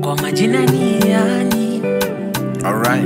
kwa majina ni yani Alright.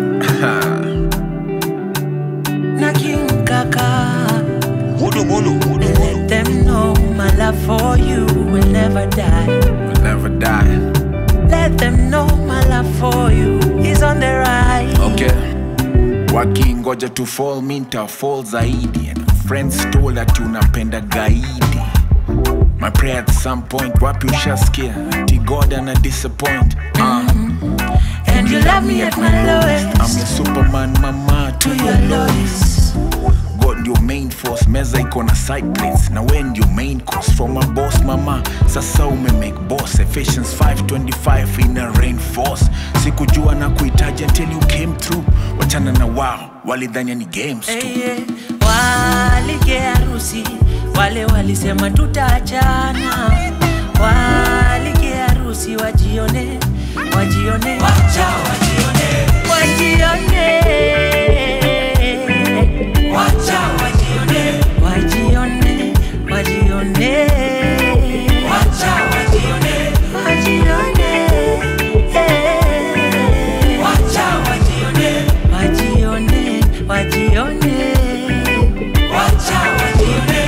na King Kaka. Mulu, mulu, mulu, And mulu. let them know my love for you will never die. We'll never die. Let them know my love for you is on the rise. Okay. Wakingoja to fall mi nitafall zaidi and friends told that unapenda gaidi my prayer at some point wapi ushasikia ati god ana disappoint uh, And you love me at my I'm lowest. your superman mama to To your your lowest lowest. god ndio main force meza iko na side plates na we ndio main course from a boss mama sasa ume make boss Ephesians 525 ina reinforce sikujua na kuhitaji until you came through wachana na wao walidhania ni games tu Hey, yeah. Walige harusi wale walisema tutaachana, walige harusi wajione, wajione, wacha wajione, wajione, wacha wajione, wajione, wajione, wacha wajione, wajione, eh. wacha wajione, wajione, wajione, wacha wajione.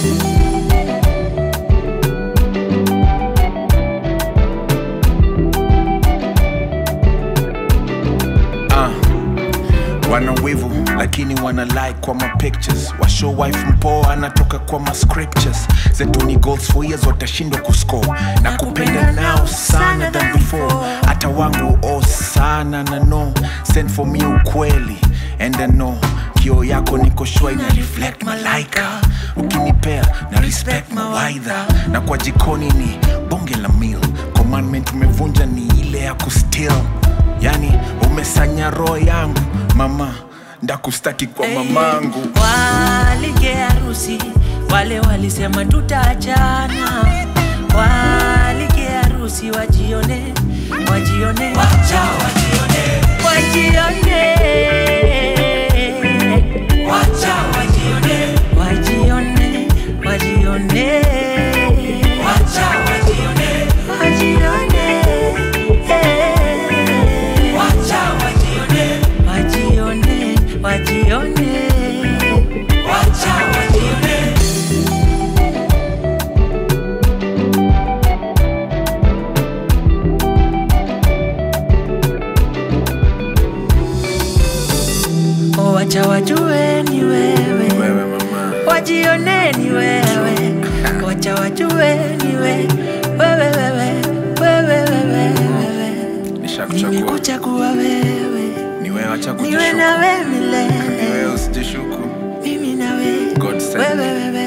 uh, wana wivu lakini wana like kwa ma pictures washow wife mpoa anatoka kwa ma scriptures zetu ni goals for years watashindwa kuscore na kupenda nao sana than before hata wangu oh sana na no send for me ukweli and I know kio yako niko shua ina reflect malaika ukinipea na respect mawaidha na kwa jikoni ni bonge la meal commandment umevunja ni ile ya kustill yani umesanya roho yangu mama ndakustaki kwa mamangu Walige harusi wale walisema tutaachana, walige harusi wajione, wajione, wacha wajione, wajione, wacha wajione, wajione, wajione, wacha wajione, wajione, eh. wacha wajione, wajione, wajione, wacha wajione. Oh, wacha wajue ni wewe, wewe mama wajione ni wewe, wacha wajue ni wewe, wewe, wewe, wewe, wewe, wewe. nishakuchagua Nimekuchagua wewe, ni wewe acha niwe kujishuku nawe ni milele, wewe usijishuku mimi nawe, God send wewe, me. wewe,